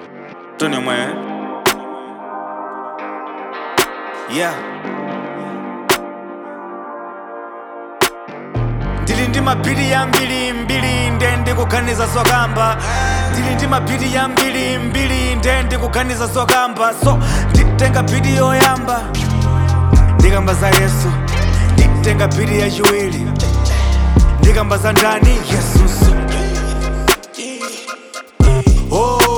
Tony mwe yeah ndili ndi mapiri yambiri mbiri nde ndikuganiza zokamba ndili ndi mapiri yambiri mbiri nde ndikuganiza zokamba so nditenga piri yoyamba ndikamba za yesu nditenga piri yachiwiri ndikamba za ndani yesuso oh